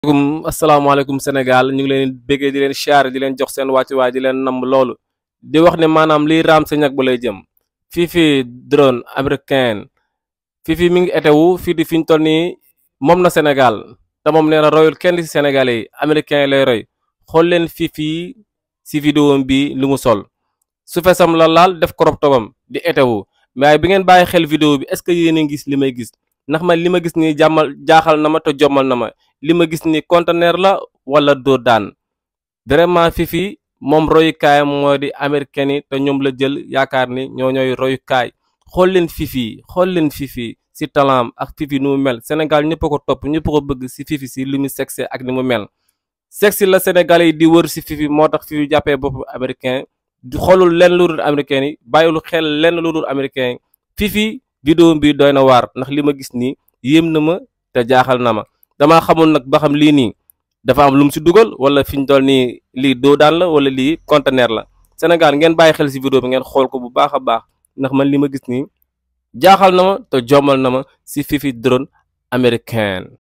asalaamaaleykum asalaamaaleykum Sénégal ñu ngi leen bëggee di leen siyaare di leen jox seen wàccuwaay di leen namm loolu di wax ne maanaam liy raam sa ñag ba lay jëm fii fii drone américain fii fii mi ngi etewu fii di fi ñu toll nii moom na Sénégal te moom nee na royul kenn ci Sénégalais yi américain lay roy xool leen fii fii si vidéo bi lu mu sol su fesam la laal def crop topam di etewu mais bi ngeen bàyyi xel vidéo bi est-ce que yéen a ngi gis li may gis ndax man li ma gis nii jàmmal jaaxal na ma te jommal na ma li ma gis ni conteneur la wala doo daan vraiment fifi moom royukaayam moo di américain yi te ñoom la jël yaakaar ni ñoo ñooy royukaay xool leen fifi xool leen fifi si talaam ak fifi nu mu mel Sénégal ñëpp ko topp ñëpp ko bëgg si fifi si li mu sexe ak ni mu mel sexe la Sénégalais yi di wër si fifi moo tax fifi jàppee bopp américain di xoolul lenn lu dul américain yi bàyyilu xel lenn lu dul américain yi fifi vidéo bi doy na waar ndax li ma gis nii yéem na ma te jaaxal na ma damaa xamul nag ba xam lii nii dafa am lu mu si dugal wala fi ñu toll nii lii doo daan la wala lii conteneur la Sénégal ngeen bàyyi xel si vidéo bi ngeen xool ko bu baax a baax ndax man li ma gis nii jaaxal na ma te jommal na ma si fifi drone américain